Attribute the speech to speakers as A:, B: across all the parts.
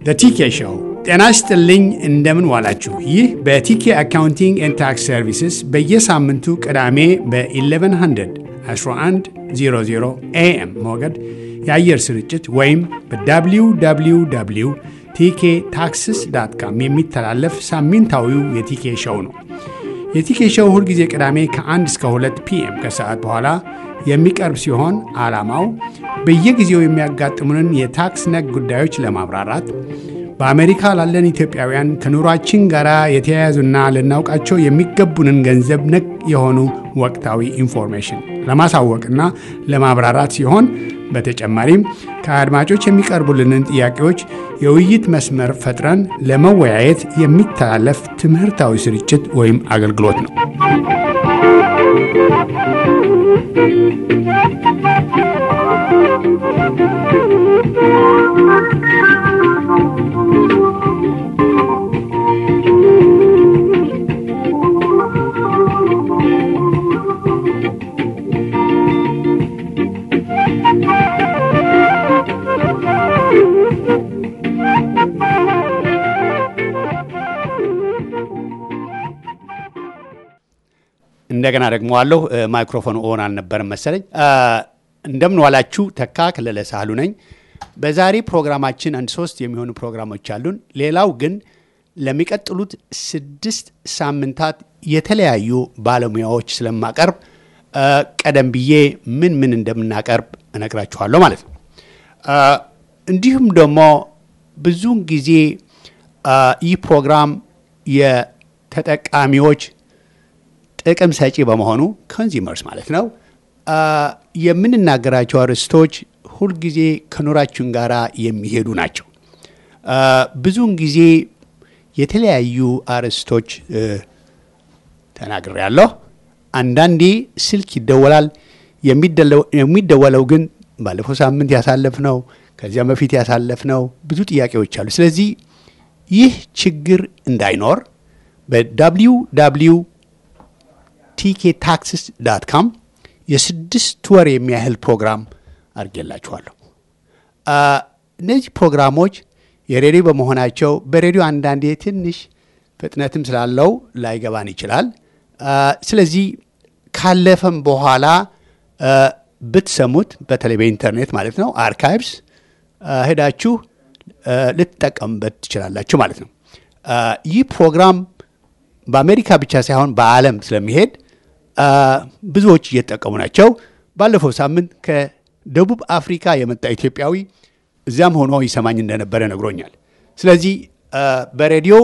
A: ቲኬ ሾው። ጤና ይስጥልኝ፣ እንደምን ዋላችሁ። ይህ በቲኬ አካውንቲንግ ኤንድ ታክስ ሰርቪስስ በየሳምንቱ ቅዳሜ በ1100 1100 ኤኤም ሞገድ የአየር ስርጭት ወይም በwww ቲኬ ታክስስ ዳት ካም የሚተላለፍ ሳምንታዊው የቲኬ ሾው ነው። የቲኬ ሾው ሁልጊዜ ቅዳሜ ከ1 እስከ 2 ፒኤም ከሰዓት በኋላ የሚቀርብ ሲሆን ዓላማው በየጊዜው የሚያጋጥሙንን የታክስ ነክ ጉዳዮች ለማብራራት በአሜሪካ ላለን ኢትዮጵያውያን ከኑሯችን ጋር የተያያዙና ልናውቃቸው የሚገቡንን ገንዘብ ነክ የሆኑ ወቅታዊ ኢንፎርሜሽን ለማሳወቅና ለማብራራት ሲሆን በተጨማሪም ከአድማጮች የሚቀርቡልንን ጥያቄዎች የውይይት መስመር ፈጥረን ለመወያየት የሚተላለፍ ትምህርታዊ ስርጭት ወይም አገልግሎት ነው። እንደገና ደግሞ አለሁ ማይክሮፎን ኦን አልነበረም መሰለኝ። እንደምን ዋላችሁ። ተካ ከለለ ሳህሉ ነኝ። በዛሬ ፕሮግራማችን አንድ ሶስት የሚሆኑ ፕሮግራሞች አሉን። ሌላው ግን ለሚቀጥሉት ስድስት ሳምንታት የተለያዩ ባለሙያዎች ስለማቀርብ ቀደም ብዬ ምን ምን እንደምናቀርብ እነግራችኋለሁ ማለት ነው። እንዲሁም ደግሞ ብዙውን ጊዜ ይህ ፕሮግራም የተጠቃሚዎች ጥቅም ሰጪ በመሆኑ ኮንዚመርስ ማለት ነው የምንናገራቸው አርዕስቶች ሁልጊዜ ከኑራችን ጋር የሚሄዱ ናቸው። ብዙውን ጊዜ የተለያዩ አርዕስቶች ተናግሬያለሁ። አንዳንዴ ስልክ ይደወላል። የሚደወለው ግን ባለፈው ሳምንት ያሳለፍነው ከዚያም በፊት ያሳለፍነው ብዙ ጥያቄዎች አሉ። ስለዚህ ይህ ችግር እንዳይኖር በዳብሊው ዳብሊው ቲኬ ታክስስ ዳት ካም የስድስት ወር የሚያህል ፕሮግራም አድርጌላችኋለሁ። እነዚህ ፕሮግራሞች የሬዲዮ በመሆናቸው በሬዲዮ አንዳንዴ ትንሽ ፍጥነትም ስላለው ላይገባን ይችላል። ስለዚህ ካለፈም በኋላ ብትሰሙት በተለይ በኢንተርኔት ማለት ነው አርካይቭስ ሄዳችሁ ልትጠቀሙበት ትችላላችሁ ማለት ነው። ይህ ፕሮግራም በአሜሪካ ብቻ ሳይሆን በዓለም ስለሚሄድ ብዙዎች እየተጠቀሙ ናቸው። ባለፈው ሳምንት ከደቡብ አፍሪካ የመጣ ኢትዮጵያዊ እዚያም ሆኖ ይሰማኝ እንደነበረ ነግሮኛል። ስለዚህ በሬዲዮ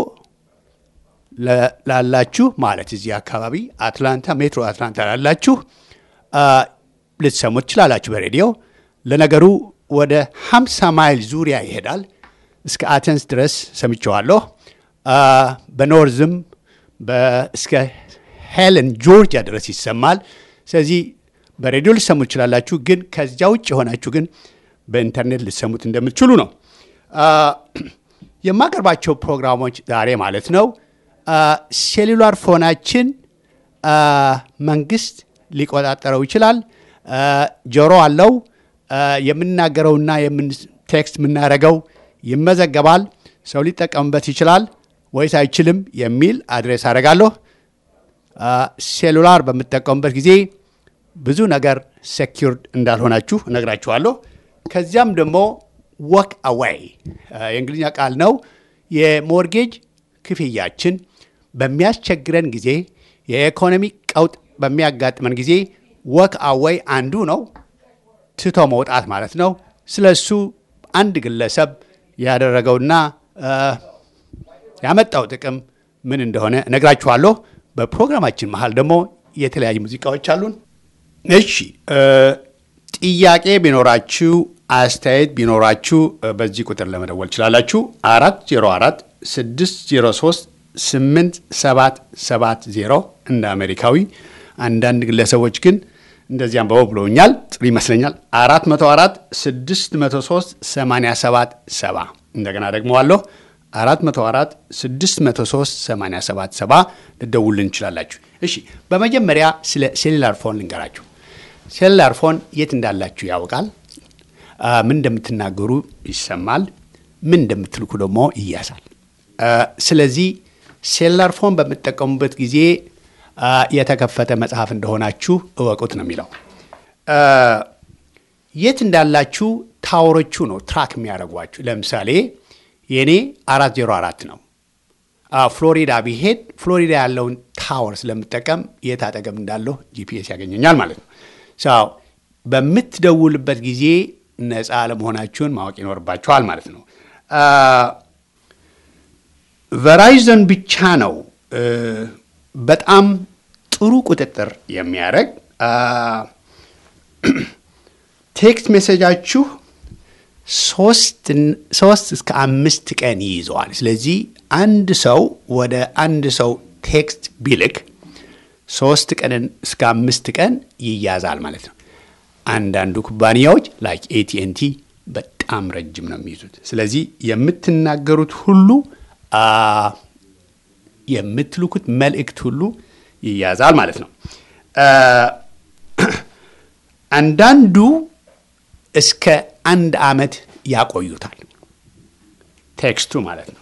A: ላላችሁ ማለት እዚህ አካባቢ አትላንታ፣ ሜትሮ አትላንታ ላላችሁ ልትሰሙ ትችላላችሁ በሬዲዮ። ለነገሩ ወደ 50 ማይል ዙሪያ ይሄዳል። እስከ አተንስ ድረስ ሰምቸዋለሁ። በኖርዝም እስከ ሄለን ጆርጂያ ድረስ ይሰማል። ስለዚህ በሬዲዮ ልሰሙ ትችላላችሁ። ግን ከዚያ ውጭ የሆናችሁ ግን በኢንተርኔት ልሰሙት እንደምትችሉ ነው። የማቀርባቸው ፕሮግራሞች ዛሬ ማለት ነው ሴሉላር ፎናችን መንግስት ሊቆጣጠረው ይችላል። ጆሮ አለው። የምናገረውና ቴክስት የምናደርገው ይመዘገባል። ሰው ሊጠቀምበት ይችላል ወይስ አይችልም የሚል አድሬስ አደርጋለሁ። ሴሉላር በምጠቀሙበት ጊዜ ብዙ ነገር ሴኪርድ እንዳልሆናችሁ እነግራችኋለሁ። ከዚያም ደግሞ ወክ አዌይ የእንግሊዝኛ ቃል ነው። የሞርጌጅ ክፍያችን በሚያስቸግረን ጊዜ፣ የኢኮኖሚ ቀውጥ በሚያጋጥመን ጊዜ ወክ አዌይ አንዱ ነው። ትቶ መውጣት ማለት ነው። ስለ እሱ አንድ ግለሰብ ያደረገውና ያመጣው ጥቅም ምን እንደሆነ እነግራችኋለሁ። በፕሮግራማችን መሀል ደግሞ የተለያዩ ሙዚቃዎች አሉን። እሺ፣ ጥያቄ ቢኖራችሁ አስተያየት ቢኖራችሁ በዚህ ቁጥር ለመደወል ትችላላችሁ። አራት ዜሮ አራት ስድስት ዜሮ ሶስት ስምንት ሰባት ሰባት ዜሮ እንደ አሜሪካዊ አንዳንድ ግለሰቦች ግን እንደዚያም በው ብለውኛል። ጥሩ ይመስለኛል። አራት መቶ አራት ስድስት መቶ ሶስት ሰማንያ ሰባት ሰባ እንደገና ደግሞ አለሁ አራት መቶ አራት ስድስት መቶ ሶስት ሰማንያ ሰባት ሰባ ልደውልን እንችላላችሁ። እሺ በመጀመሪያ ስለ ሴሉላር ፎን ልንገራችሁ። ሴሉላር ፎን የት እንዳላችሁ ያውቃል። ምን እንደምትናገሩ ይሰማል። ምን እንደምትልኩ ደግሞ ይያዛል። ስለዚህ ሴላር ፎን በምትጠቀሙበት ጊዜ የተከፈተ መጽሐፍ እንደሆናችሁ እወቁት ነው የሚለው። የት እንዳላችሁ ታወሮቹ ነው ትራክ የሚያደርጓችሁ። ለምሳሌ የእኔ አራት ዜሮ አራት ነው። ፍሎሪዳ ቢሄድ ፍሎሪዳ ያለውን ታወር ስለምጠቀም የት አጠገብ እንዳለሁ ጂፒኤስ ያገኘኛል ማለት ነው። ሰው በምትደውልበት ጊዜ ነፃ ለመሆናችሁን ማወቅ ይኖርባችኋል ማለት ነው። ቨራይዘን ብቻ ነው በጣም ጥሩ ቁጥጥር የሚያደርግ ቴክስት ሜሴጃችሁ ሶስት እስከ አምስት ቀን ይይዘዋል። ስለዚህ አንድ ሰው ወደ አንድ ሰው ቴክስት ቢልክ ሶስት ቀንን እስከ አምስት ቀን ይያዛል ማለት ነው። አንዳንዱ ኩባንያዎች ላይክ ኤቲኤንቲ በጣም ረጅም ነው የሚይዙት። ስለዚህ የምትናገሩት ሁሉ የምትልኩት መልእክት ሁሉ ይያዛል ማለት ነው። አንዳንዱ እስከ አንድ ዓመት ያቆዩታል፣ ቴክስቱ ማለት ነው።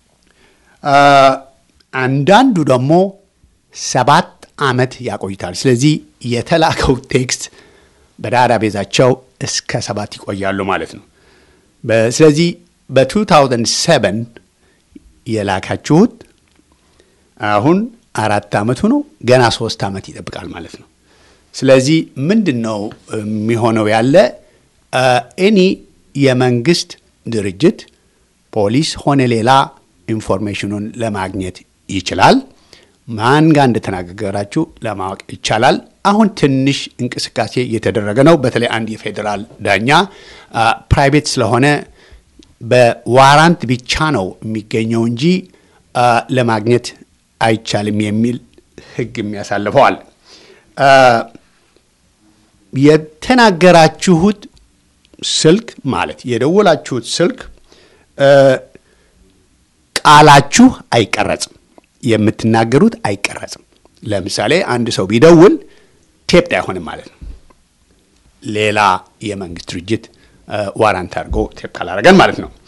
A: አንዳንዱ ደግሞ ሰባት ዓመት ያቆዩታል። ስለዚህ የተላከው ቴክስት በዳታ ቤዛቸው እስከ ሰባት ይቆያሉ ማለት ነው። ስለዚህ በ2007 የላካችሁት አሁን አራት ዓመቱ ነው፣ ገና ሶስት ዓመት ይጠብቃል ማለት ነው። ስለዚህ ምንድን ነው የሚሆነው ያለ ኤኒ የመንግስት ድርጅት ፖሊስ ሆነ ሌላ ኢንፎርሜሽኑን ለማግኘት ይችላል። ማን ጋር እንደተናገራችሁ ለማወቅ ይቻላል። አሁን ትንሽ እንቅስቃሴ እየተደረገ ነው። በተለይ አንድ የፌዴራል ዳኛ ፕራይቬት ስለሆነ በዋራንት ብቻ ነው የሚገኘው እንጂ ለማግኘት አይቻልም የሚል ሕግ የሚያሳልፈዋል። የተናገራችሁት ስልክ ማለት የደወላችሁት ስልክ ቃላችሁ አይቀረጽም፣ የምትናገሩት አይቀረጽም። ለምሳሌ አንድ ሰው ቢደውል ቴፕድ አይሆንም ማለት ነው። ሌላ የመንግስት ድርጅት ዋራንት አድርጎ ቴፕ ካላረገን ማለት ነው።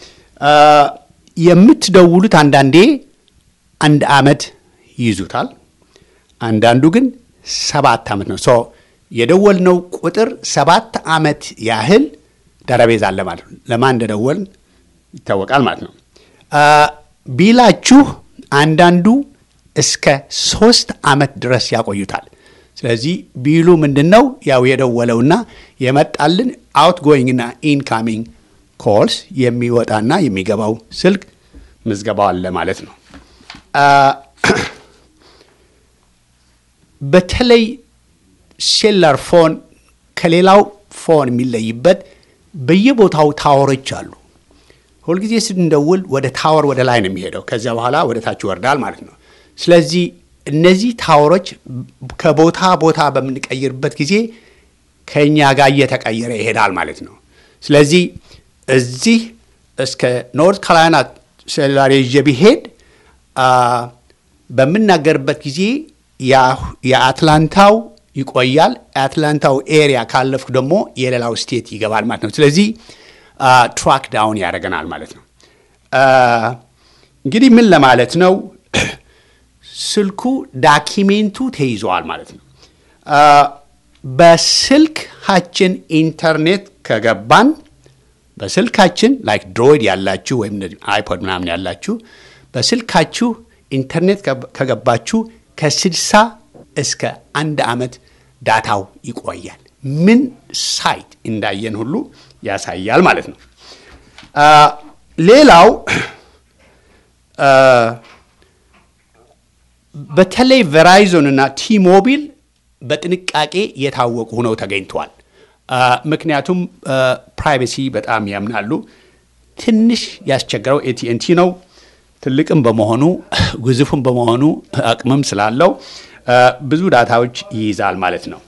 A: የምትደውሉት አንዳንዴ አንድ ዓመት ይይዙታል፣ አንዳንዱ ግን ሰባት ዓመት ነው። ሶ የደወልነው ቁጥር ሰባት ዓመት ያህል ዳታቤዝ አለ ማለት ነው። ለማን እንደደወልን ይታወቃል ማለት ነው። ቢላችሁ አንዳንዱ እስከ ሶስት ዓመት ድረስ ያቆዩታል። ስለዚህ ቢሉ ምንድን ነው ያው የደወለውና የመጣልን አውት ጎይንግና ኢንካሚንግ ኮልስ የሚወጣና የሚገባው ስልክ ምዝገባው አለ ማለት ነው። በተለይ ሴላር ፎን ከሌላው ፎን የሚለይበት በየቦታው ታወሮች አሉ። ሁልጊዜ ስንደውል ወደ ታወር ወደ ላይ ነው የሚሄደው። ከዚያ በኋላ ወደ ታች ይወርዳል ማለት ነው። ስለዚህ እነዚህ ታወሮች ከቦታ ቦታ በምንቀይርበት ጊዜ ከእኛ ጋር እየተቀየረ ይሄዳል ማለት ነው። ስለዚህ እዚህ እስከ ኖርት ካሮላይና ሴሉላር ይዤ ቢሄድ በምናገርበት ጊዜ የአትላንታው ይቆያል። የአትላንታው ኤሪያ ካለፍኩ ደግሞ የሌላው ስቴት ይገባል ማለት ነው። ስለዚህ ትራክ ዳውን ያደርገናል ማለት ነው። እንግዲህ ምን ለማለት ነው? ስልኩ ዳኪሜንቱ ተይዘዋል ማለት ነው። በስልካችን ኢንተርኔት ከገባን በስልካችን ላይክ ድሮይድ ያላችሁ ወይም አይፖድ ምናምን ያላችሁ በስልካችሁ ኢንተርኔት ከገባችሁ ከስድሳ እስከ አንድ ዓመት ዳታው ይቆያል። ምን ሳይት እንዳየን ሁሉ ያሳያል ማለት ነው። ሌላው በተለይ ቬራይዞን እና ቲሞቢል በጥንቃቄ የታወቁ ሆነው ተገኝተዋል። ምክንያቱም ፕራይቬሲ በጣም ያምናሉ። ትንሽ ያስቸገረው ኤቲኤንቲ ነው። ትልቅም በመሆኑ ግዙፍም በመሆኑ አቅምም ስላለው ብዙ ዳታዎች ይይዛል ማለት ነው።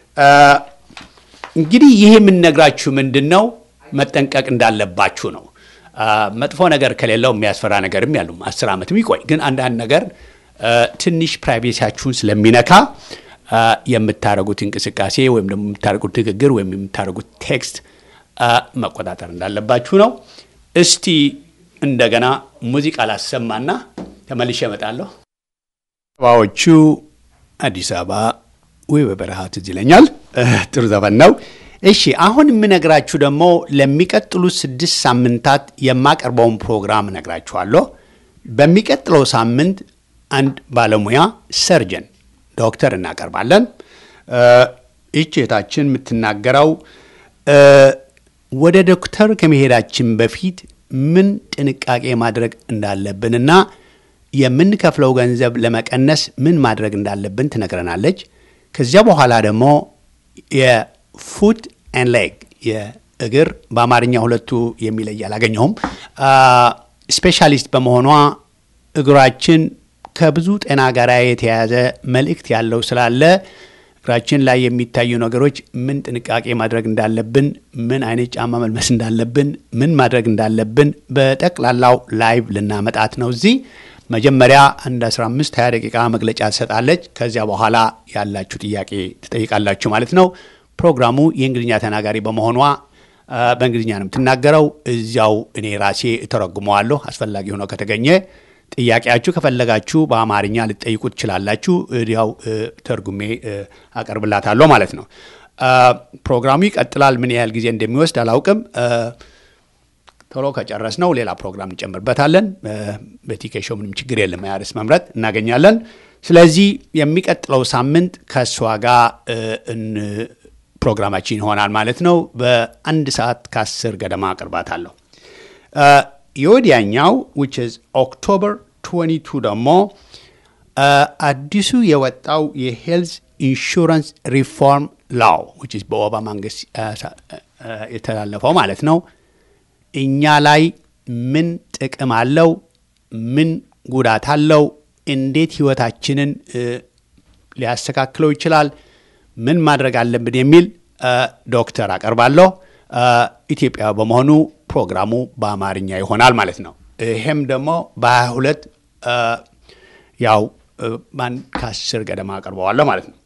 A: እንግዲህ ይሄ የምንነግራችሁ ምንድን ነው መጠንቀቅ እንዳለባችሁ ነው። መጥፎ ነገር ከሌለው የሚያስፈራ ነገርም ያሉ አስር ዓመትም ይቆይ፣ ግን አንዳንድ ነገር ትንሽ ፕራይቬሲያችሁን ስለሚነካ የምታደርጉት እንቅስቃሴ ወይም ደግሞ የምታደርጉት ንግግር ወይም የምታደርጉት ቴክስት መቆጣጠር እንዳለባችሁ ነው። እስቲ እንደገና ሙዚቃ ላሰማና ተመልሼ እመጣለሁ። ባዎቹ አዲስ አበባ ወይ በበረሃ ትዝ ይለኛል። ጥሩ ዘፈን ነው። እሺ አሁን የምነግራችሁ ደግሞ ለሚቀጥሉት ስድስት ሳምንታት የማቀርበውን ፕሮግራም እነግራችኋለሁ። በሚቀጥለው ሳምንት አንድ ባለሙያ ሰርጀን ዶክተር እናቀርባለን። ይህች እህታችን የምትናገረው ወደ ዶክተር ከመሄዳችን በፊት ምን ጥንቃቄ ማድረግ እንዳለብንና የምንከፍለው ገንዘብ ለመቀነስ ምን ማድረግ እንዳለብን ትነግረናለች። ከዚያ በኋላ ደግሞ የፉት ኤን ሌግ የእግር በአማርኛ ሁለቱ የሚለይ አላገኘሁም። ስፔሻሊስት በመሆኗ እግራችን ከብዙ ጤና ጋር የተያያዘ መልእክት ያለው ስላለ እግራችን ላይ የሚታዩ ነገሮች ምን ጥንቃቄ ማድረግ እንዳለብን፣ ምን አይነት ጫማ መልበስ እንዳለብን፣ ምን ማድረግ እንዳለብን በጠቅላላው ላይቭ ልናመጣት ነው እዚህ መጀመሪያ አንድ 15 20 ደቂቃ መግለጫ ትሰጣለች። ከዚያ በኋላ ያላችሁ ጥያቄ ትጠይቃላችሁ ማለት ነው። ፕሮግራሙ የእንግሊዝኛ ተናጋሪ በመሆኗ በእንግሊዝኛ ነው የምትናገረው። እዚያው እኔ ራሴ እተረጉመዋለሁ አስፈላጊ ሆኖ ከተገኘ። ጥያቄያችሁ ከፈለጋችሁ በአማርኛ ልትጠይቁ ትችላላችሁ። እዲያው ተርጉሜ አቀርብላታለሁ ማለት ነው። ፕሮግራሙ ይቀጥላል። ምን ያህል ጊዜ እንደሚወስድ አላውቅም። ቶሎ ከጨረስ ነው ሌላ ፕሮግራም እንጨምርበታለን። በቲኬሾ ምንም ችግር የለም። ያርስ መምረጥ እናገኛለን። ስለዚህ የሚቀጥለው ሳምንት ከእሷ ጋር ፕሮግራማችን ይሆናል ማለት ነው። በአንድ ሰዓት ከአስር ገደማ አቅርባታለሁ። የወዲያኛው ዊች ኢዝ ኦክቶበር 22 ደግሞ አዲሱ የወጣው የሄልዝ ኢንሹራንስ ሪፎርም ላው ዊች ኢዝ በኦባማ መንግስት የተላለፈው ማለት ነው እኛ ላይ ምን ጥቅም አለው? ምን ጉዳት አለው? እንዴት ህይወታችንን ሊያስተካክለው ይችላል? ምን ማድረግ አለብን? የሚል ዶክተር አቀርባለሁ። ኢትዮጵያ በመሆኑ ፕሮግራሙ በአማርኛ ይሆናል ማለት ነው። ይሄም ደግሞ በ22 ያው ባንድ ከአስር ገደማ አቀርበዋለሁ ማለት ነው።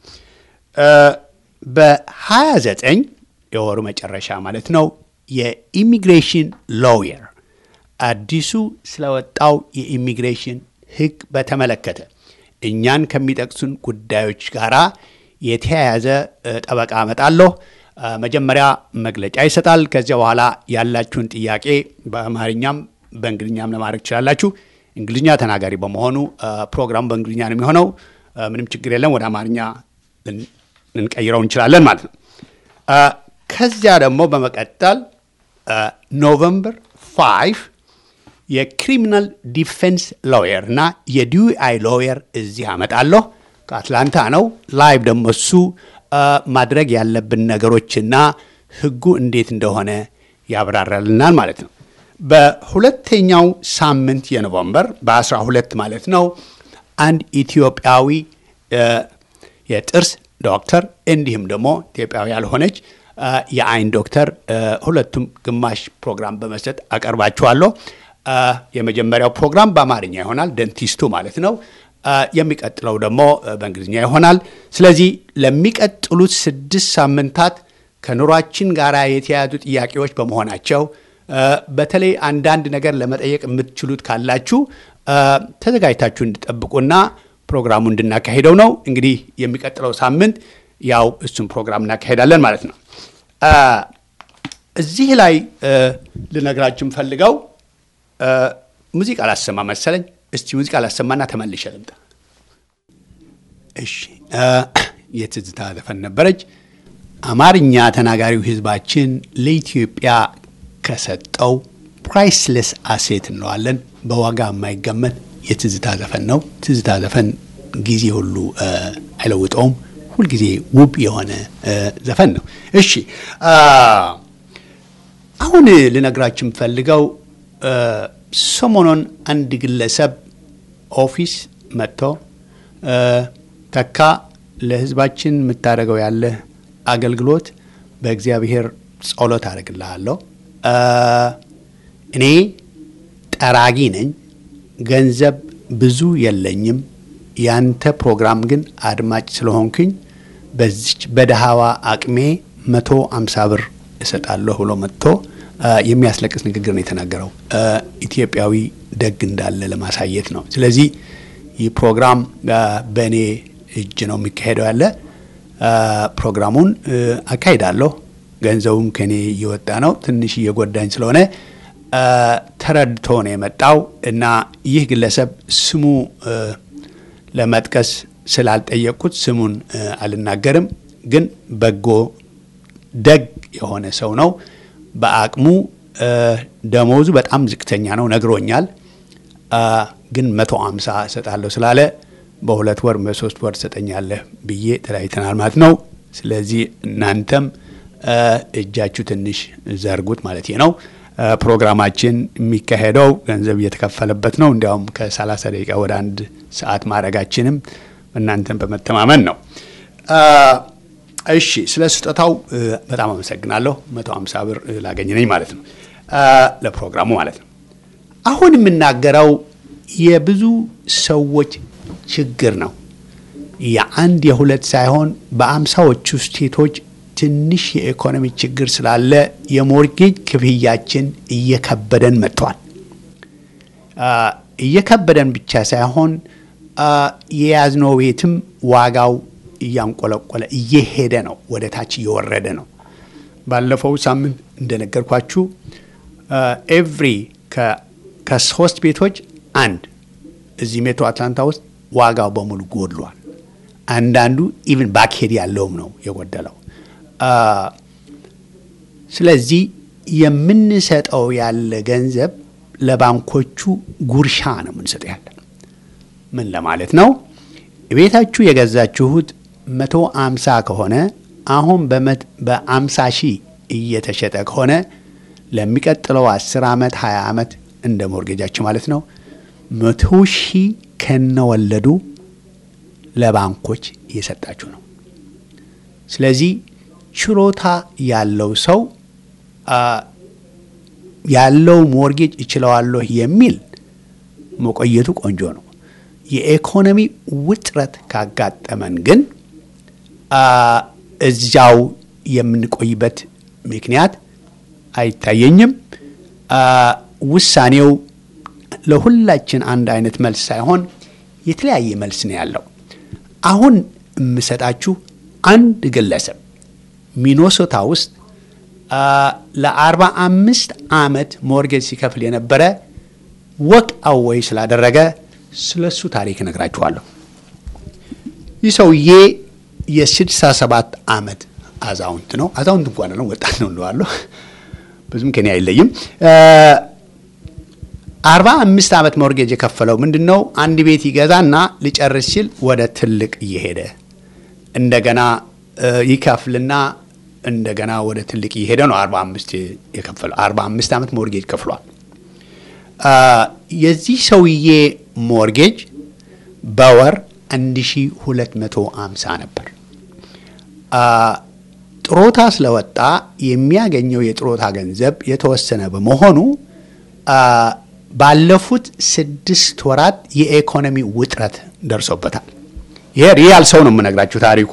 A: በ29 የወሩ መጨረሻ ማለት ነው የኢሚግሬሽን ሎየር አዲሱ ስለወጣው የኢሚግሬሽን ህግ በተመለከተ እኛን ከሚጠቅሱን ጉዳዮች ጋር የተያያዘ ጠበቃ አመጣለሁ። መጀመሪያ መግለጫ ይሰጣል። ከዚያ በኋላ ያላችሁን ጥያቄ በአማርኛም በእንግሊኛም ለማድረግ ትችላላችሁ። እንግሊዝኛ ተናጋሪ በመሆኑ ፕሮግራሙ በእንግሊዝኛ ነው የሚሆነው። ምንም ችግር የለም። ወደ አማርኛ ልንቀይረው እንችላለን ማለት ነው። ከዚያ ደግሞ በመቀጠል ኖቨምበር 5 የክሪሚናል ዲፌንስ ሎየር እና የዲዩአይ ሎየር እዚህ አመጣለሁ። ከአትላንታ ነው። ላይቭ ደግሞ እሱ ማድረግ ያለብን ነገሮችና ህጉ እንዴት እንደሆነ ያብራራልናል ማለት ነው። በሁለተኛው ሳምንት የኖቨምበር በ12 ማለት ነው አንድ ኢትዮጵያዊ የጥርስ ዶክተር እንዲሁም ደግሞ ኢትዮጵያዊ ያልሆነች የአይን ዶክተር ሁለቱም ግማሽ ፕሮግራም በመስጠት አቀርባችኋለሁ። የመጀመሪያው ፕሮግራም በአማርኛ ይሆናል፣ ደንቲስቱ ማለት ነው። የሚቀጥለው ደግሞ በእንግሊዝኛ ይሆናል። ስለዚህ ለሚቀጥሉት ስድስት ሳምንታት ከኑሯችን ጋር የተያያዙ ጥያቄዎች በመሆናቸው በተለይ አንዳንድ ነገር ለመጠየቅ የምትችሉት ካላችሁ ተዘጋጅታችሁ እንድጠብቁና ፕሮግራሙ እንድናካሄደው ነው። እንግዲህ የሚቀጥለው ሳምንት ያው እሱን ፕሮግራም እናካሄዳለን ማለት ነው። እዚህ ላይ ልነግራችሁ ፈልገው ሙዚቃ ላሰማ መሰለኝ። እስቲ ሙዚቃ ላሰማና ተመልሼ ልምጣ። እሺ፣ የትዝታ ዘፈን ነበረች። አማርኛ ተናጋሪው ሕዝባችን ለኢትዮጵያ ከሰጠው ፕራይስለስ አሴት እንለዋለን። በዋጋ የማይገመት የትዝታ ዘፈን ነው። ትዝታ ዘፈን ጊዜ ሁሉ አይለውጠውም። ሁልጊዜ ውብ የሆነ ዘፈን ነው። እሺ አሁን ልነግራችሁ የምፈልገው ሰሞኑን አንድ ግለሰብ ኦፊስ መጥቶ ተካ ለህዝባችን የምታደርገው ያለ አገልግሎት በእግዚአብሔር ጸሎት አደርግልሃለሁ። እኔ ጠራጊ ነኝ፣ ገንዘብ ብዙ የለኝም። ያንተ ፕሮግራም ግን አድማጭ ስለሆንክኝ በዚች በደሃዋ አቅሜ መቶ አምሳ ብር እሰጣለሁ ብሎ መጥቶ የሚያስለቅስ ንግግር ነው የተናገረው። ኢትዮጵያዊ ደግ እንዳለ ለማሳየት ነው። ስለዚህ ይህ ፕሮግራም በእኔ እጅ ነው የሚካሄደው ያለ ፕሮግራሙን አካሂዳለሁ። ገንዘቡም ከኔ እየወጣ ነው። ትንሽ እየጎዳኝ ስለሆነ ተረድቶ ነው የመጣው እና ይህ ግለሰብ ስሙ ለመጥቀስ ስላልጠየቅኩት ስሙን አልናገርም። ግን በጎ ደግ የሆነ ሰው ነው። በአቅሙ ደሞዙ በጣም ዝቅተኛ ነው ነግሮኛል። ግን መቶ አምሳ እሰጣለሁ ስላለ በሁለት ወር በሶስት ወር ትሰጠኛለህ ብዬ ተለያይተናል ማለት ነው። ስለዚህ እናንተም እጃችሁ ትንሽ ዘርጉት ማለት ነው። ፕሮግራማችን የሚካሄደው ገንዘብ እየተከፈለበት ነው። እንዲያውም ከ30 ደቂቃ ወደ አንድ ሰዓት ማድረጋችንም እናንተን በመተማመን ነው። እሺ፣ ስለ ስጦታው በጣም አመሰግናለሁ። 150 ብር ላገኝ ነኝ ማለት ነው ለፕሮግራሙ ማለት ነው። አሁን የምናገረው የብዙ ሰዎች ችግር ነው። የአንድ የሁለት ሳይሆን በአምሳዎቹ ስቴቶች ትንሽ የኢኮኖሚ ችግር ስላለ የሞርጌጅ ክፍያችን እየከበደን መጥቷል። እየከበደን ብቻ ሳይሆን የያዝነው ቤትም ዋጋው እያንቆለቆለ እየሄደ ነው፣ ወደ ታች እየወረደ ነው። ባለፈው ሳምንት እንደነገርኳችሁ ኤቭሪ ከሶስት ቤቶች አንድ እዚህ ሜትሮ አትላንታ ውስጥ ዋጋው በሙሉ ጎድሏል። አንዳንዱ ኢቭን ባክሄድ ያለውም ነው የጎደለው። ስለዚህ የምንሰጠው ያለ ገንዘብ ለባንኮቹ ጉርሻ ነው የምንሰጠው ያለ። ምን ለማለት ነው? ቤታችሁ የገዛችሁት መቶ አምሳ ከሆነ አሁን በአምሳ ሺህ እየተሸጠ ከሆነ ለሚቀጥለው አስር ዓመት ሀያ ዓመት እንደ ሞርጌጃችሁ ማለት ነው መቶ ሺህ ከነወለዱ ለባንኮች እየሰጣችሁ ነው። ስለዚህ ችሎታ ያለው ሰው ያለው ሞርጌጅ እችለዋለሁ የሚል መቆየቱ ቆንጆ ነው። የኢኮኖሚ ውጥረት ካጋጠመን ግን እዚያው የምንቆይበት ምክንያት አይታየኝም። ውሳኔው ለሁላችን አንድ አይነት መልስ ሳይሆን የተለያየ መልስ ነው ያለው። አሁን የምሰጣችሁ አንድ ግለሰብ ሚኖሶታ ውስጥ ለአርባ አምስት ዓመት ሞርጌጅ ሲከፍል የነበረ ወቅ አወይ ስላደረገ ስለ እሱ ታሪክ እነግራችኋለሁ። ይህ ሰውዬ የስድሳ ሰባት ዓመት አዛውንት ነው። አዛውንት እንኳን ነው፣ ወጣት ነው እንለዋለሁ። ብዙም ከኔ አይለይም። አርባ አምስት ዓመት ሞርጌጅ የከፈለው ምንድን ነው? አንድ ቤት ይገዛና ሊጨርስ ሲል ወደ ትልቅ እየሄደ እንደገና ይከፍልና እንደገና ወደ ትልቅ እየሄደ ነው። አርባ አምስት የከፈለው አርባ አምስት ዓመት ሞርጌጅ ከፍሏል። የዚህ ሰውዬ ሞርጌጅ በወር 1250 ነበር። ጥሮታ ስለወጣ የሚያገኘው የጥሮታ ገንዘብ የተወሰነ በመሆኑ ባለፉት ስድስት ወራት የኢኮኖሚ ውጥረት ደርሶበታል። ይሄ ሪያል ሰው ነው የምነግራችሁ ታሪኩ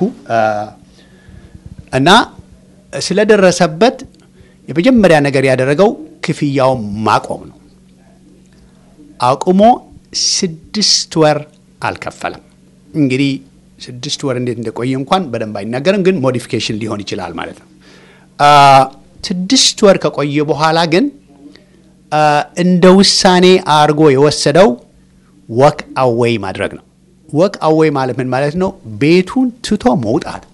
A: እና ስለደረሰበት የመጀመሪያ ነገር ያደረገው ክፍያውን ማቆም ነው። አቁሞ ስድስት ወር አልከፈለም። እንግዲህ ስድስት ወር እንዴት እንደቆየ እንኳን በደንብ አይናገርም፣ ግን ሞዲፊኬሽን ሊሆን ይችላል ማለት ነው። ስድስት ወር ከቆየ በኋላ ግን እንደ ውሳኔ አድርጎ የወሰደው ወክ አዌይ ማድረግ ነው። ወክ አዌይ ማለት ምን ማለት ነው? ቤቱን ትቶ መውጣት።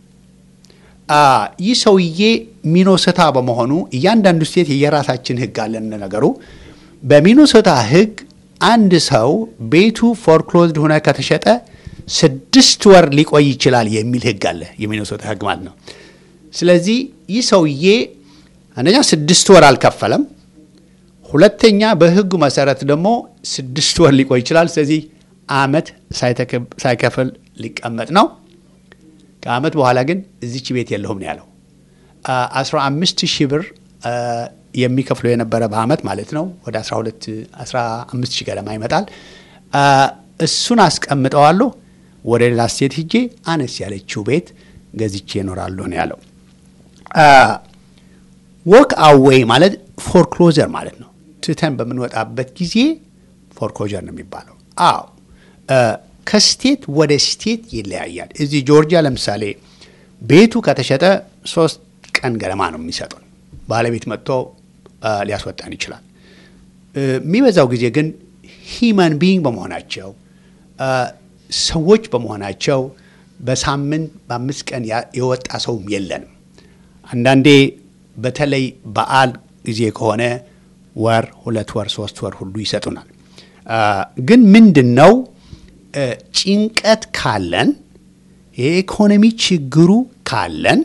A: ይህ ሰውዬ ሚኖሶታ በመሆኑ እያንዳንዱ ስቴት የየራሳችን ሕግ አለን። ነገሩ በሚኖሶታ ሕግ አንድ ሰው ቤቱ ፎርክሎዝድ ሆነ ከተሸጠ ስድስት ወር ሊቆይ ይችላል የሚል ሕግ አለ፣ የሚኖሶታ ሕግ ማለት ነው። ስለዚህ ይህ ሰውዬ አንደኛ ስድስት ወር አልከፈለም። ሁለተኛ በሕጉ መሰረት ደግሞ ስድስት ወር ሊቆይ ይችላል። ስለዚህ ዓመት ሳይከፍል ሊቀመጥ ነው። ከዓመት በኋላ ግን እዚች ቤት የለሁም ነው ያለው። አስራ አምስት ሺህ ብር የሚከፍለው የነበረ በዓመት ማለት ነው። ወደ 12 15 ሺህ ገደማ ይመጣል። እሱን አስቀምጠዋለሁ። ወደ ሌላ ስቴት ሂጄ አነስ ያለችው ቤት ገዝቼ እኖራለሁ ነው ያለው። ወክ አዌይ ማለት ፎርክሎዘር ማለት ነው። ትተን በምንወጣበት ጊዜ ፎርክሎዘር ነው የሚባለው። አዎ ከስቴት ወደ ስቴት ይለያያል። እዚህ ጆርጂያ ለምሳሌ ቤቱ ከተሸጠ ሶስት ቀን ገለማ ነው የሚሰጡን። ባለቤት መጥቶ ሊያስወጣን ይችላል። የሚበዛው ጊዜ ግን ሂማን ቢይንግ በመሆናቸው ሰዎች በመሆናቸው በሳምንት በአምስት ቀን የወጣ ሰውም የለንም። አንዳንዴ በተለይ በዓል ጊዜ ከሆነ ወር፣ ሁለት ወር፣ ሶስት ወር ሁሉ ይሰጡናል። ግን ምንድን ነው ጭንቀት ካለን የኢኮኖሚ ችግሩ ካለን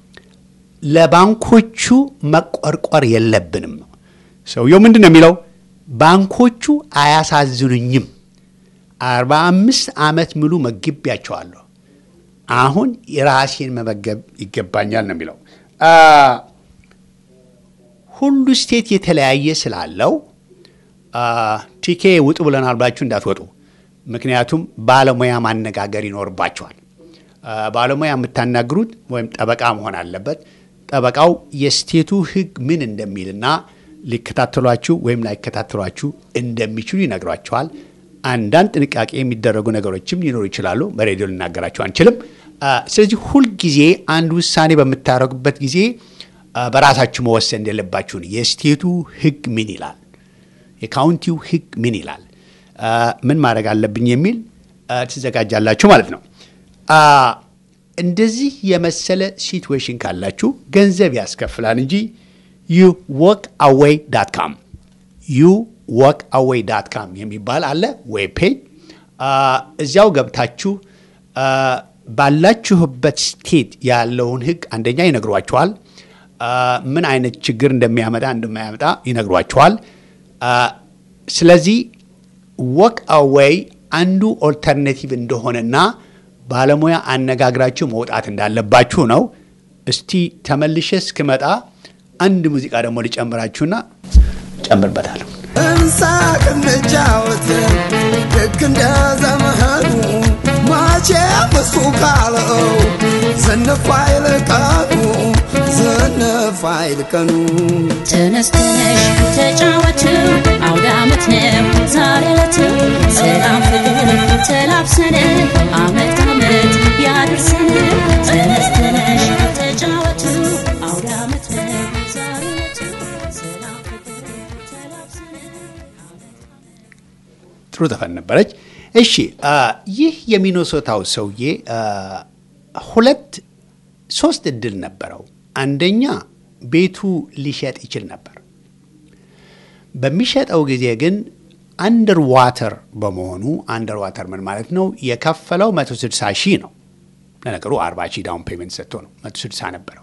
A: ለባንኮቹ መቆርቆር የለብንም ነው። ሰውየው ምንድን ነው የሚለው? ባንኮቹ አያሳዝኑኝም። አርባ አምስት ዓመት ሙሉ መግቢያቸዋለሁ። አሁን የራሴን መመገብ ይገባኛል ነው የሚለው። ሁሉ ስቴት የተለያየ ስላለው ቲኬ ውጡ ብለናል ብላችሁ እንዳትወጡ። ምክንያቱም ባለሙያ ማነጋገር ይኖርባቸዋል። ባለሙያ የምታናግሩት ወይም ጠበቃ መሆን አለበት። ጠበቃው የስቴቱ ሕግ ምን እንደሚልና ሊከታተሏችሁ ወይም ላይከታተሏችሁ እንደሚችሉ ይነግሯቸዋል። አንዳንድ ጥንቃቄ የሚደረጉ ነገሮችም ሊኖሩ ይችላሉ። በሬዲዮ ልናገራቸው አንችልም። ስለዚህ ሁልጊዜ አንድ ውሳኔ በምታደርጉበት ጊዜ በራሳችሁ መወሰን እንደሌለባችሁን የስቴቱ ሕግ ምን ይላል፣ የካውንቲው ሕግ ምን ይላል፣ ምን ማድረግ አለብኝ የሚል ትዘጋጃላችሁ ማለት ነው። እንደዚህ የመሰለ ሲትዌሽን ካላችሁ ገንዘብ ያስከፍላል እንጂ ዩ ወክ አዌይ ዳት ካም ዩ ወክ አዌይ ዳት ካም የሚባል አለ ዌብ ፔጅ። እዚያው ገብታችሁ ባላችሁበት ስቴት ያለውን ህግ አንደኛ ይነግሯችኋል። ምን አይነት ችግር እንደሚያመጣ እንደማያመጣ ይነግሯችኋል። ስለዚህ ወክ አዌይ አንዱ ኦልተርኔቲቭ እንደሆነና ባለሙያ አነጋግራችሁ መውጣት እንዳለባችሁ ነው። እስቲ ተመልሼ እስክመጣ አንድ ሙዚቃ ደግሞ ሊጨምራችሁና ጨምርበታለሁ።
B: እንሳቅ እንጫወት ልክ እንደ ዘመኑ መቼም እሱ ካለው ዝንፍ አይል ቀኑ ዝንፍ አይል ቀኑ
C: ተነስተነሽ ተጫወቱ አውደ ዓመት ነው ዛሬ ዕለቱ ሰላም ፍቅር ተላብሰን አመት አመት ያድርሰን ተነስተነሽ ተጫወቱ አውደ ዓመት ነው ዛሬ ዕለቱ ሰላም ፍቅር ተላብሰን
A: ጥሩ ዘፈን ነበረች። እሺ ይህ የሚኒሶታው ሰውዬ ሁለት ሶስት እድል ነበረው። አንደኛ ቤቱ ሊሸጥ ይችል ነበር። በሚሸጠው ጊዜ ግን አንደር ዋተር በመሆኑ አንደር ዋተር ምን ማለት ነው? የከፈለው 160 ሺህ ነው። ለነገሩ 40 ሺህ ዳውን ፔመንት ሰጥቶ ነው 160 ነበረው።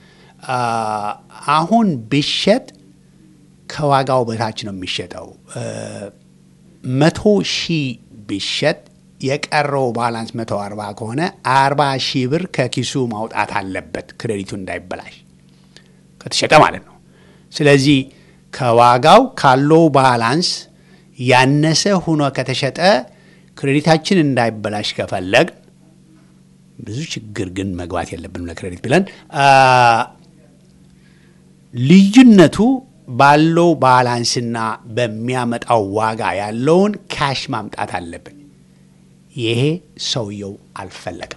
A: አሁን ቢሸጥ ከዋጋው በታች ነው የሚሸጠው። መቶ ሺህ ቢሸጥ የቀረው ባላንስ መቶ አርባ ከሆነ አርባ ሺህ ብር ከኪሱ ማውጣት አለበት ክሬዲቱ እንዳይበላሽ ከተሸጠ ማለት ነው። ስለዚህ ከዋጋው ካለው ባላንስ ያነሰ ሆኖ ከተሸጠ ክሬዲታችን እንዳይበላሽ ከፈለግ ብዙ ችግር ግን መግባት የለብንም ለክሬዲት ብለን ልዩነቱ ባለው ባላንስና በሚያመጣው ዋጋ ያለውን ካሽ ማምጣት አለብን። ይሄ ሰውየው አልፈለግም።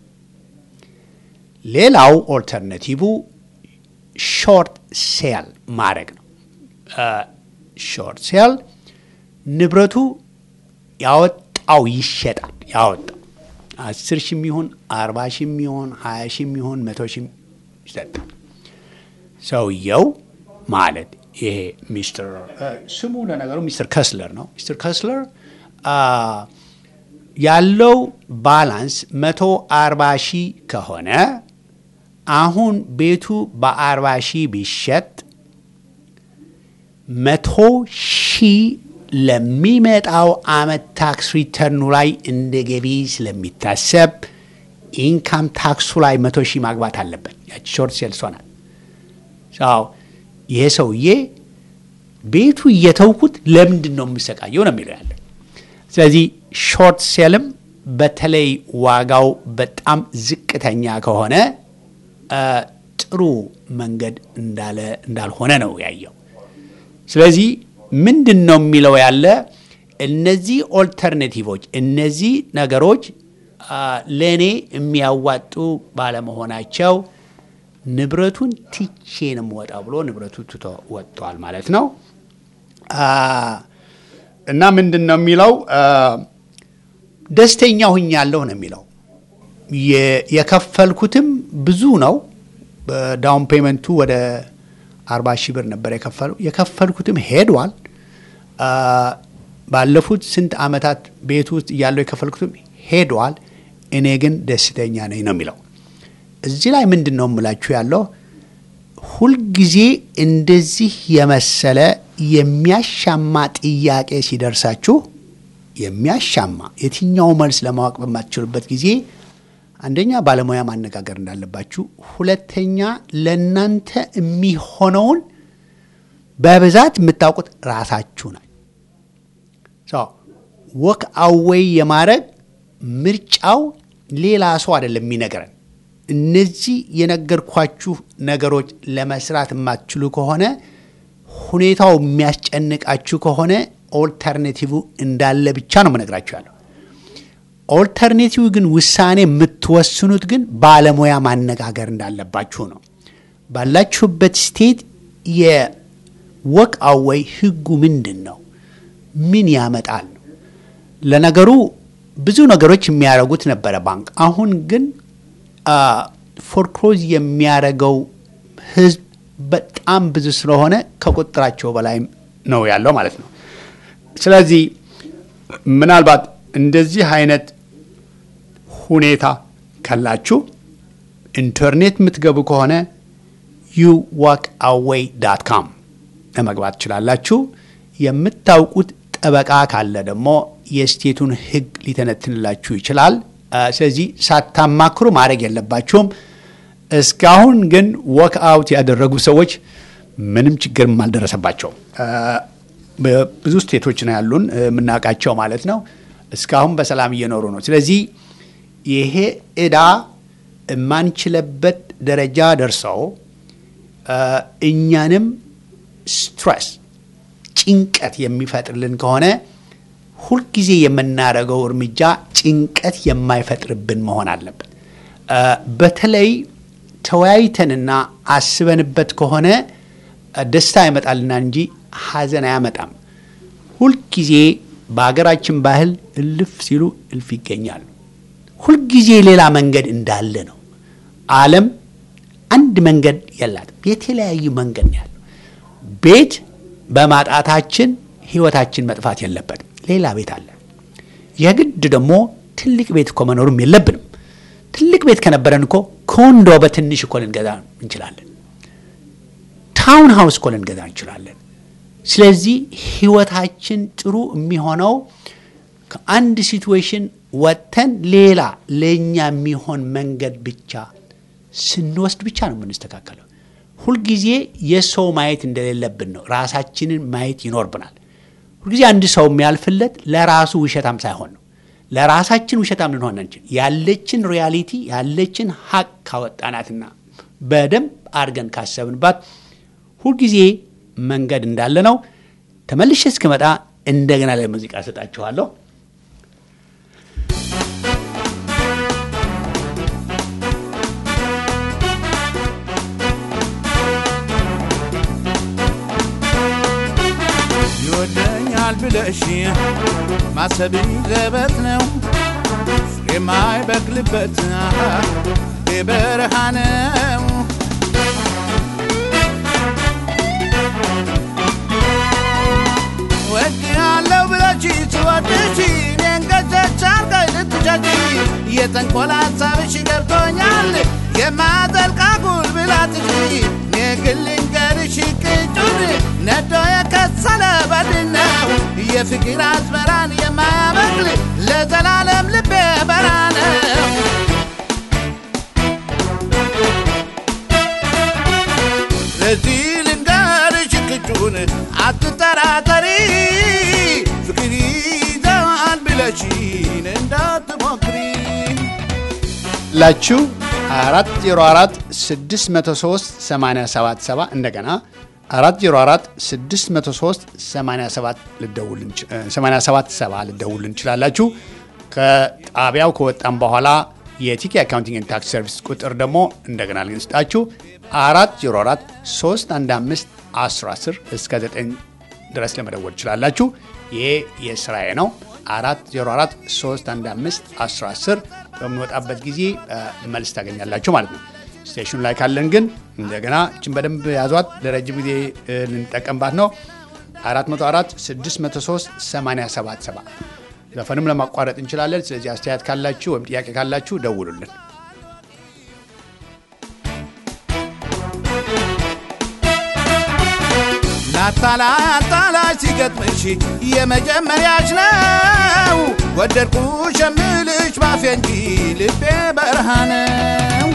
A: ሌላው ኦልተርናቲቭ ሾርት ሴል ማድረግ ነው። ሾርት ሴል ንብረቱ ያወጣው ይሸጣል። ያወጣው አስር ሺ የሚሆን አርባ ሺ የሚሆን ሀያ ሺ የሚሆን መቶ ሺ ይሰጣል። ሰውየው ማለት ይሄ ሚስተር ስሙ ለነገሩ ሚስተር ከስለር ነው። ሚስተር ከስለር ያለው ባላንስ መቶ አርባ ሺህ ከሆነ አሁን ቤቱ በአርባ ሺህ ቢሸጥ መቶ ሺህ ለሚመጣው አመት ታክስ ሪተርኑ ላይ እንደ ገቢ ስለሚታሰብ ኢንካም ታክሱ ላይ መቶ ሺህ ማግባት አለበት። ያቺ ሾርት ሴልስ ሆናል። ይሄ ሰውዬ ቤቱ እየተውኩት ለምንድን ነው የምሰቃየው ነው የሚለው ያለ። ስለዚህ ሾርት ሴልም በተለይ ዋጋው በጣም ዝቅተኛ ከሆነ ጥሩ መንገድ እንዳለ እንዳልሆነ ነው ያየው። ስለዚህ ምንድን ነው የሚለው ያለ እነዚህ ኦልተርኔቲቮች እነዚህ ነገሮች ለእኔ የሚያዋጡ ባለመሆናቸው ንብረቱን ትቼ ነው የምወጣው ብሎ ንብረቱ ትቶ ወጥቷል ማለት ነው። እና ምንድን ነው የሚለው ደስተኛ ሁኛለሁ ነው የሚለው። የከፈልኩትም ብዙ ነው። ዳውን ፔመንቱ ወደ አርባ ሺህ ብር ነበር የከፈለው። የከፈልኩትም ሄዷል። ባለፉት ስንት ዓመታት ቤት ውስጥ እያለው የከፈልኩትም ሄዷል። እኔ ግን ደስተኛ ነኝ ነው የሚለው። እዚህ ላይ ምንድን ነው የምላችሁ ያለው ሁልጊዜ እንደዚህ የመሰለ የሚያሻማ ጥያቄ ሲደርሳችሁ የሚያሻማ የትኛው መልስ ለማወቅ በማትችሉበት ጊዜ አንደኛ ባለሙያ ማነጋገር እንዳለባችሁ፣ ሁለተኛ ለእናንተ የሚሆነውን በብዛት የምታውቁት ራሳችሁ ናችሁ። ወክ አዌይ የማድረግ ምርጫው ሌላ ሰው አይደለም የሚነግረን። እነዚህ የነገርኳችሁ ነገሮች ለመስራት የማትችሉ ከሆነ ሁኔታው የሚያስጨንቃችሁ ከሆነ ኦልተርኔቲቭ እንዳለ ብቻ ነው መነግራችሁ ያለው። ኦልተርኔቲቭ ግን ውሳኔ የምትወስኑት ግን ባለሙያ ማነጋገር እንዳለባችሁ ነው። ባላችሁበት ስቴት የወክ አዌይ ህጉ ምንድን ነው? ምን ያመጣል? ለነገሩ ብዙ ነገሮች የሚያደርጉት ነበረ ባንክ። አሁን ግን ፎርክሎዝ የሚያደርገው ህዝብ በጣም ብዙ ስለሆነ ከቁጥራቸው በላይ ነው ያለው ማለት ነው። ስለዚህ ምናልባት እንደዚህ አይነት ሁኔታ ካላችሁ ኢንተርኔት የምትገቡ ከሆነ ዩ ዋክ አዌይ ዳት ካም ለመግባት ትችላላችሁ። የምታውቁት ጠበቃ ካለ ደግሞ የስቴቱን ህግ ሊተነትንላችሁ ይችላል። ስለዚህ ሳታማክሩ ማድረግ የለባችሁም። እስካሁን ግን ወክ አውት ያደረጉ ሰዎች ምንም ችግርም አልደረሰባቸው። ብዙ ስቴቶች ነው ያሉን የምናውቃቸው ማለት ነው። እስካሁን በሰላም እየኖሩ ነው። ስለዚህ ይሄ እዳ የማንችለበት ደረጃ ደርሰው እኛንም ስትረስ ጭንቀት የሚፈጥርልን ከሆነ ሁልጊዜ የምናደርገው እርምጃ ጭንቀት የማይፈጥርብን መሆን አለበት። በተለይ ተወያይተንና አስበንበት ከሆነ ደስታ ያመጣልና እንጂ ሐዘን አያመጣም። ሁልጊዜ በሀገራችን ባህል እልፍ ሲሉ እልፍ ይገኛሉ። ሁልጊዜ ሌላ መንገድ እንዳለ ነው። ዓለም አንድ መንገድ የላትም። የተለያዩ መንገድ ነው ያለው። ቤት በማጣታችን ህይወታችን መጥፋት የለበትም። ሌላ ቤት አለ። የግድ ደግሞ ትልቅ ቤት እኮ መኖርም የለብንም። ትልቅ ቤት ከነበረን እኮ ኮንዶ በትንሽ እኮ ልንገዛ እንችላለን። ታውን ሃውስ እኮ ልንገዛ እንችላለን። ስለዚህ ህይወታችን ጥሩ የሚሆነው ከአንድ ሲትዌሽን ወጥተን ሌላ ለእኛ የሚሆን መንገድ ብቻ ስንወስድ ብቻ ነው የምንስተካከለው። ሁልጊዜ የሰው ማየት እንደሌለብን ነው፣ ራሳችንን ማየት ይኖርብናል። ሁልጊዜ አንድ ሰው የሚያልፍለት ለራሱ ውሸታም ሳይሆን ነው። ለራሳችን ውሸታም ልንሆን አንችል። ያለችን ሪያሊቲ ያለችን ሀቅ ካወጣናትና በደንብ አድርገን ካሰብንባት ሁልጊዜ መንገድ እንዳለ ነው። ተመልሼ እስክመጣ እንደገና ለሙዚቃ ሰጣችኋለሁ።
D: ይወደኛል ብለሽ ማሰብ ዘበት ነው የማይበቅልበት የበረሃ ነው። ወድሃለሁ ብለሽ ትወድሽ እኔን ገጨች አርጋይ ልትሸጪ የተንኮል ሀሳብሽ ገብቶኛል የማዘልቃ ጉልብላትሽ እኔ ግን ልንገርሽ ቅጩን ነዶ የከሰለ በድን ነው የፍቅር አዝመራን የማያበቅል ለዘላለም ልቤ በራ ነው። ለዚህ ልንገርሽ ቅጩን አትጠራጠሪ ፍቅር ይዘዋል ብለሽን እንዳትሞክሪ
A: ላችሁ 404 603 877 እንደገና 404 603 87 ልደውል እንችላላችሁ። ከጣቢያው ከወጣም በኋላ የቲኬ አካውንቲንግ ታክስ ሰርቪስ ቁጥር ደግሞ እንደገና ልንስጣችሁ 404 315 1010 እስከ 9 ድረስ ለመደወል ትችላላችሁ። ይሄ የስራዬ ነው። 404 315 1010 በምንወጣበት ጊዜ መልስ ታገኛላችሁ ማለት ነው። ስቴሽኑ ላይ ካለን ግን እንደገና እችን በደንብ ያዟት። ለረጅም ጊዜ ልንጠቀምባት ነው። 404 603 877 ዘፈንም ለማቋረጥ እንችላለን። ስለዚህ አስተያየት ካላችሁ ወይም ጥያቄ ካላችሁ ደውሉልን።
D: ላታላታላች ሲገጥምሽ የመጀመሪያች ነው። ወደድኩሽ የምልሽ ባፌ እንጂ ልቤ በረሃ ነው።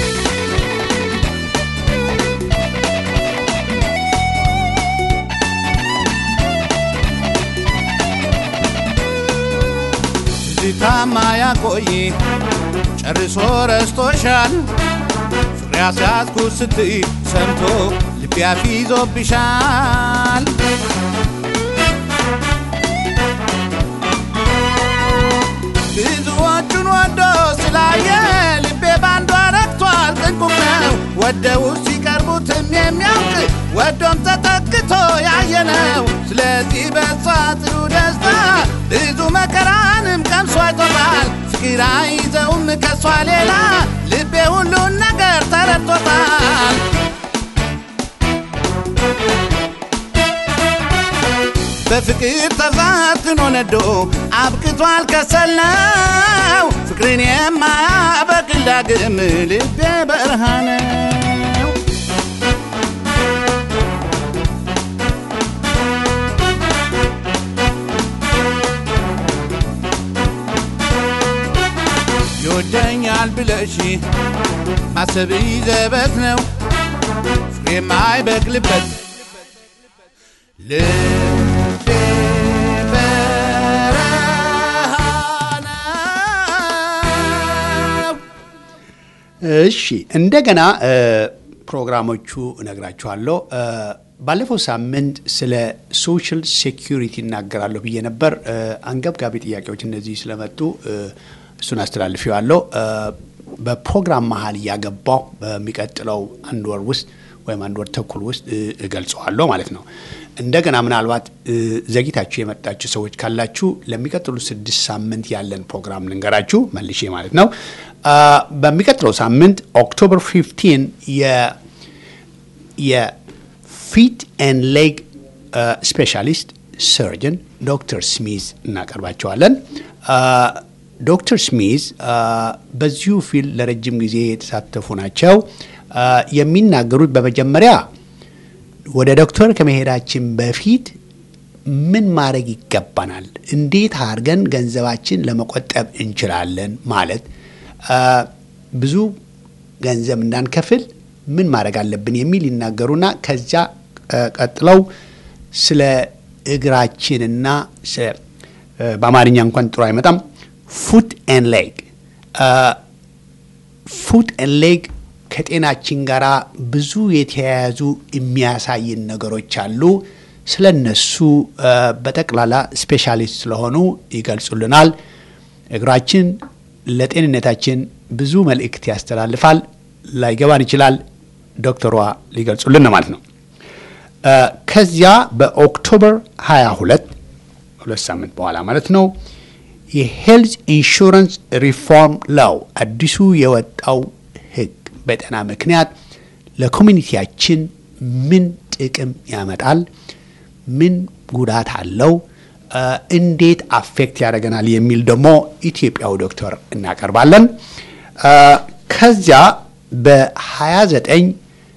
D: ትዝታማ ያቆይ ጨርሶ ረስቶሻል። ፍቅር ያስያዝኩ ስትይ ሰምቶ ልቤ አፊዞብሻል። ብዙዎቹን ወዶ ስላየ ልቤ ባንዷ ረክቷል። ጥንቁም ነው ወደው ሲቀርቡትም የሚያውቅ ወዶም ተጠግቶ ያየነው። ስለዚህ በሷ ጥሩ ደስታ ብዙ መከራንም ቀምሶ አይቶታል። ፍቅር አይዘውም ከሷ ሌላ ልቤ ሁሉን ነገር ተረድቶታል። በፍቅር ተፈትኖ ነዶ አብቅቷል ከሰልነው ፍቅርን የማያበቅል ዳግም ልቤ በረሃ ነው። ይወደኛል ብለሽ ማሰብ ዘበት ነው ፍቅር የማይበቅልበት ልቤ በረሃ ነው።
A: እሺ እንደገና ፕሮግራሞቹ እነግራችኋለሁ። ባለፈው ሳምንት ስለ ሶሻል ሴኪሪቲ እናገራለሁ ብዬ ነበር። አንገብጋቢ ጥያቄዎች እነዚህ ስለመጡ እሱን አስተላልፌዋለሁ። በፕሮግራም መሀል እያገባው በሚቀጥለው አንድ ወር ውስጥ ወይም አንድ ወር ተኩል ውስጥ እገልጸዋለሁ ማለት ነው። እንደገና ምናልባት ዘግይታችሁ የመጣችሁ ሰዎች ካላችሁ ለሚቀጥሉ ስድስት ሳምንት ያለን ፕሮግራም ልንገራችሁ መልሼ ማለት ነው። በሚቀጥለው ሳምንት ኦክቶበር 15 የፊት ኤንድ ሌግ ስፔሻሊስት ሰርጅን ዶክተር ስሚዝ እናቀርባቸዋለን። ዶክተር ስሚዝ በዚሁ ፊልድ ለረጅም ጊዜ የተሳተፉ ናቸው። የሚናገሩት በመጀመሪያ ወደ ዶክተር ከመሄዳችን በፊት ምን ማድረግ ይገባናል፣ እንዴት አድርገን ገንዘባችን ለመቆጠብ እንችላለን ማለት ብዙ ገንዘብ እንዳንከፍል ምን ማድረግ አለብን የሚል ይናገሩና ከዚያ ቀጥለው ስለ እግራችንና በአማርኛ እንኳን ጥሩ አይመጣም ፉት ኤን ሌግ ፉት ኤን ሌግ ከጤናችን ጋር ብዙ የተያያዙ የሚያሳይን ነገሮች አሉ። ስለ እነሱ በጠቅላላ ስፔሻሊስት ስለሆኑ ይገልጹልናል። እግራችን ለጤንነታችን ብዙ መልእክት ያስተላልፋል። ላይገባን ይችላል። ዶክተሯ ሊገልጹልን ማለት ነው። ከዚያ በኦክቶበር 22 ሁለት ሳምንት በኋላ ማለት ነው የሄልዝ ኢንሹራንስ ሪፎርም ላው አዲሱ የወጣው ሕግ በጤና ምክንያት ለኮሚኒቲያችን ምን ጥቅም ያመጣል፣ ምን ጉዳት አለው፣ እንዴት አፌክት ያደርገናል የሚል ደግሞ ኢትዮጵያዊ ዶክተር እናቀርባለን። ከዚያ በ29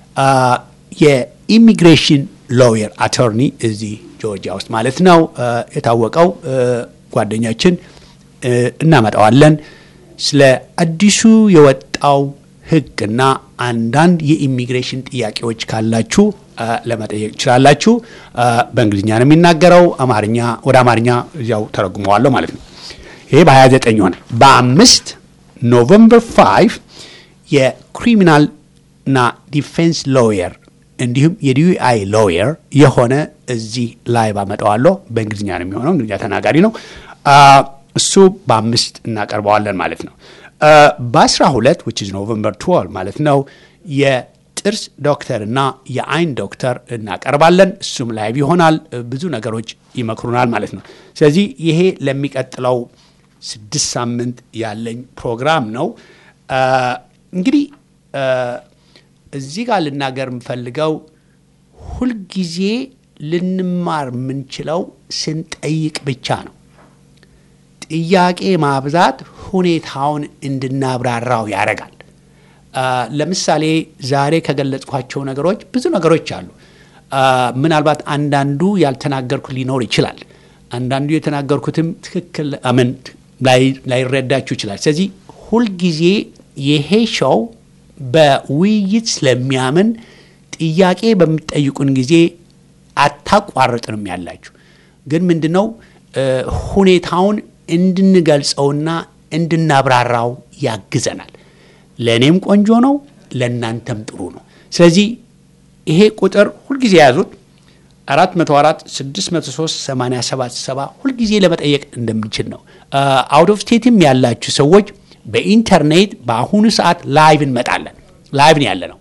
A: የኢሚግሬሽን ሎየር አቶርኒ እዚህ ጆርጂያ ውስጥ ማለት ነው የታወቀው ጓደኛችን እናመጣዋለን። ስለ አዲሱ የወጣው ሕግና አንዳንድ የኢሚግሬሽን ጥያቄዎች ካላችሁ ለመጠየቅ ትችላላችሁ። በእንግሊዝኛ ነው የሚናገረው። አማርኛ ወደ አማርኛ እዚያው ተረጉመዋለሁ ማለት ነው። ይሄ በ29 ሆነ። በአምስት ኖቨምበር 5 የክሪሚናልና ዲፌንስ ሎየር እንዲሁም የዲዩአይ ሎየር የሆነ እዚህ ላይ ባመጣዋለሁ። በእንግሊዝኛ ነው የሚሆነው፣ እንግሊዝኛ ተናጋሪ ነው። አ፣ እሱ በአምስት እናቀርበዋለን ማለት ነው። በአስራ ሁለት ዊች ኢዝ ኖቨምበር 12 ማለት ነው የጥርስ ዶክተር እና የአይን ዶክተር እናቀርባለን። እሱም ላይቭ ይሆናል። ብዙ ነገሮች ይመክሩናል ማለት ነው። ስለዚህ ይሄ ለሚቀጥለው ስድስት ሳምንት ያለኝ ፕሮግራም ነው። አ፣ እንግዲህ አ፣ እዚህ ጋር ልናገር የምፈልገው ሁልጊዜ ልንማር የምንችለው ስንጠይቅ ብቻ ነው። ጥያቄ ማብዛት ሁኔታውን እንድናብራራው ያደርጋል። አ፣ ለምሳሌ ዛሬ ከገለጽኳቸው ነገሮች ብዙ ነገሮች አሉ። አ፣ ምናልባት አንዳንዱ ያልተናገርኩት ሊኖር ይችላል። አንዳንዱ የተናገርኩትም ትክክል አምን ላይረዳችሁ ይችላል። ስለዚህ ሁልጊዜ ይሄ ሾው በውይይት ስለሚያምን ጥያቄ በምትጠይቁን ጊዜ አታቋርጥንም ያላችሁ ግን ምንድነው እ፣ ሁኔታውን እንድንገልጸውና እንድናብራራው ያግዘናል። ለእኔም ቆንጆ ነው፣ ለእናንተም ጥሩ ነው። ስለዚህ ይሄ ቁጥር ሁልጊዜ የያዙት 404 603 877 ሁልጊዜ ለመጠየቅ እንደምንችል ነው። አውት ኦፍ ስቴትም ያላችሁ ሰዎች በኢንተርኔት በአሁኑ ሰዓት ላይቭ እንመጣለን። ላይቭ ነው ያለ ነው።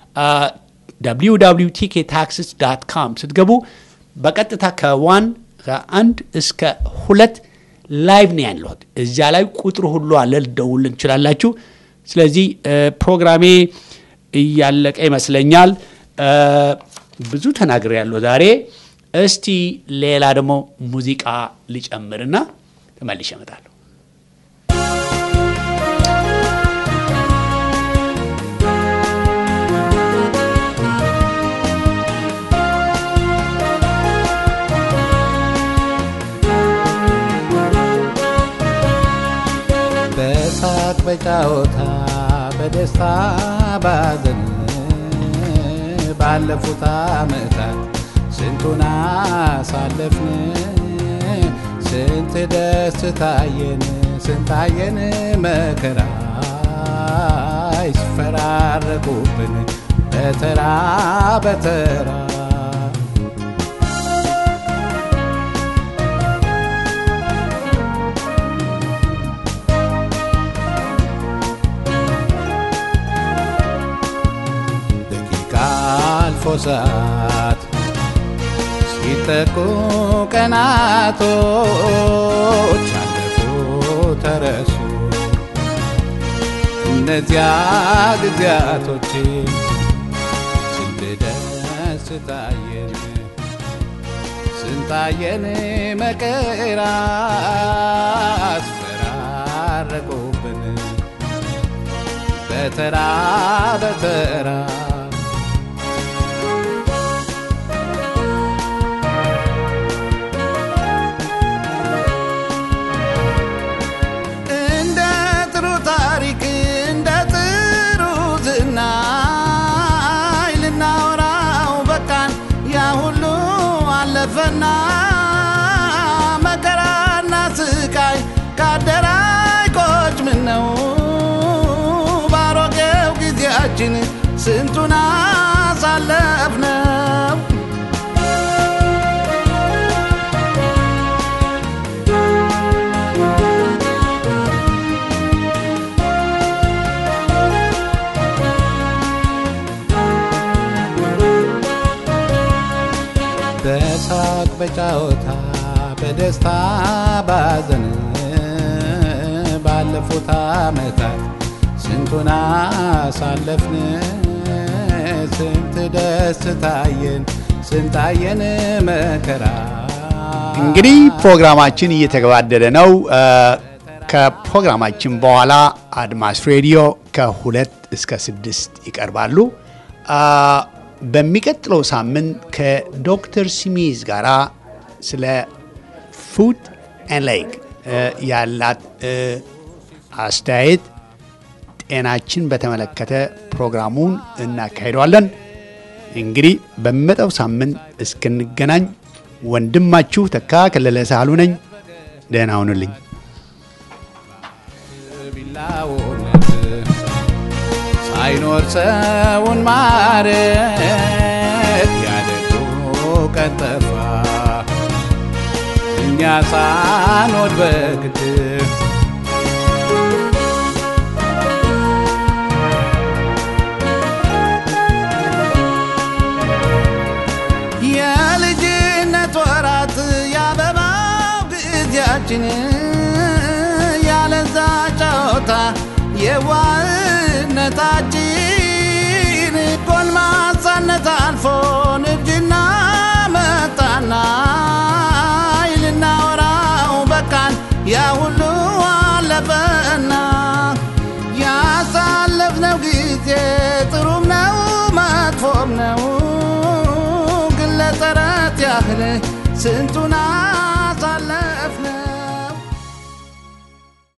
A: www ቲኬ ታክስስ ዳት ካም ስትገቡ በቀጥታ ከዋን ከአንድ እስከ ሁለት ላይቭ ነው ያለሁት። እዚያ ላይ ቁጥሩ ሁሉ አለ፣ ልደውል እንችላላችሁ። ስለዚህ እ፣ ፕሮግራሜ እያለቀ ይመስለኛል። እ፣ ብዙ ተናግሬ ያለሁ ዛሬ። እስቲ ሌላ ደግሞ ሙዚቃ ልጨምርና ተመልሼ እመጣለሁ።
D: በሳቅ በጫወታ በደስታ ባዘን ባለፉት ዓመታት ስንቱን አሳለፍን ስንት ደስ ታየን ስንታየን መከራ ይስፈራረቁብን በተራ በተራ ደቂቃ አልፎ ሰዓት ሲተኩ ቀናቶች አለፉ ተረሱ እነዚያ ጊዜያቶች ስንት ደስ ታየን ስንታየን መከራ አስፈራረቁብን በተራ በተራ እንደ ጥሩ ታሪክ እንደ ጥሩ ዝናይ ልናወራው በቃን ያ ሁሉ አለፈና መከራና ስቃይ ካደራይ ቆጭ ምን ነው ባሮጌው ጊዜያችን ስንቱን አሳለፍነው በሳቅ በጫወታ በደስታ ባዘን ባለፉት ዓመታት ስንቱን አሳለፍን ስንት ደስ ታየን ስንታየን መከራ
A: እንግዲህ ፕሮግራማችን እየተገባደደ ነው። እ፣ ከፕሮግራማችን በኋላ አድማስ ሬዲዮ ከሁለት እስከ ስድስት ይቀርባሉ። አ፣ በሚቀጥለው ሳምንት ከዶክተር ስሚዝ ጋራ ስለ ፉት ኤን ሌግ ያላት እ፣ አስተያየት ጤናችን በተመለከተ ፕሮግራሙን እናካሂደዋለን። እንግዲህ በሚመጣው ሳምንት እስክንገናኝ ወንድማችሁ ተካ ከለለ ሳህሉ ነኝ። ደህና ሁኑልኝ።
D: ቢላውነት ሳይኖር ሰውን ማረም ቀን ጠፋ እኛ ሳንወድ በግድ የልጅነት ወራት የአበባው ጊዜያችን ያለዛ ጨዋታ የዋህነታችን ጎልማሳነት አልፎ ንብጅና መጣና ልናወራው በቃን ያ ሁሉ አለፈና ያሳለፍነው ጊዜ ጥሩም ነው መጥፎም ነው ግን ለተረት ያህል ስንቱና